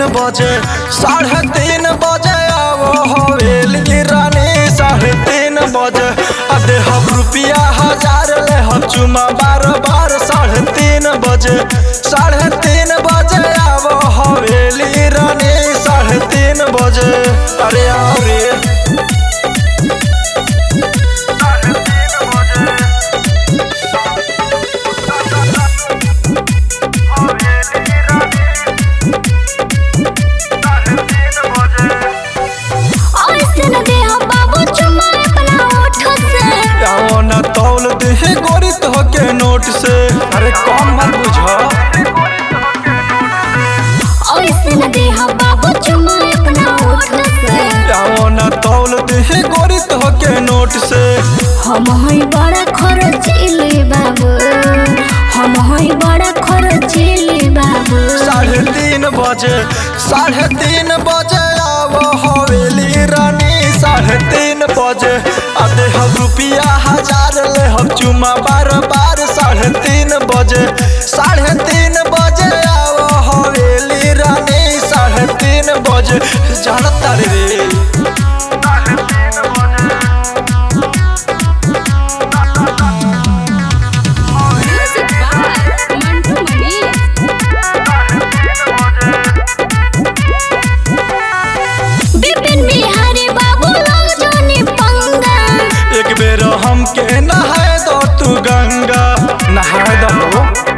बजे साढ़े तीन बजे आवो हवेली रानी साढ़े तीन बजे आ दे हम रुपया हजार ले हम चुमा बार बार साढ़े तीन बजे साढ़े तीन बजे आवो हवेली रानी साढ़े तीन बजे अरे आओ रे ऐसे न दे हम बाबू चुमा अपना ओठ से आओ ना तौल दे गोरी तो के नोट से अरे कौन मत बुझा ऐसे न दे हम बाबू चुमा अपना ओठ से आओ ना तौल दे गोरी तो के नोट से हम हई बड़ा खर्चीली बाबू हम हई बड़ा खर्चीली बाबू साढ़े तीन बजे साढ़े तीन बजे आवो हवेली रानी साढ़े तीन बजे अरे हम रुपया हजार ले हम चुमा बार बार साढ़े तीन बजे साढ़े तीन बजे आवो हवेली रानी साढ़े तीन बजे जानता रे म्यूजिक बाय मंटू मनी बिपिन बिहारी बाबू लोग जानी पंगा एक बेर हमके नहाए दो तू गंगा नहाए दो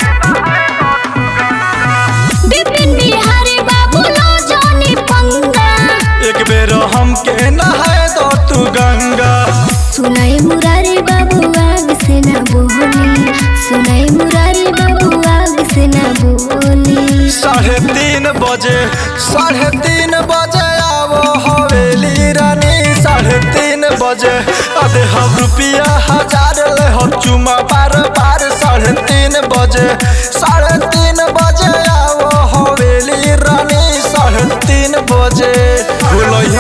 बिपिन बिहारी बाबू लोग जानी पंगा एक बेर हमके नहाए दो तू गंगा सुनाई मुरारी बाबू आग से ना बोली सुनाई मुरारी बाबू आग से ना बोली साढ़े तीन बजे साढ़े तीन बजे आवो हवेली रानी साढ़े तीन बजे अरे हम रुपया हजार ले हम चुमा बार बार साढ़े तीन बजे साढ़े तीन बजे आवो हवेली रानी साढ़े तीन बजे भूलो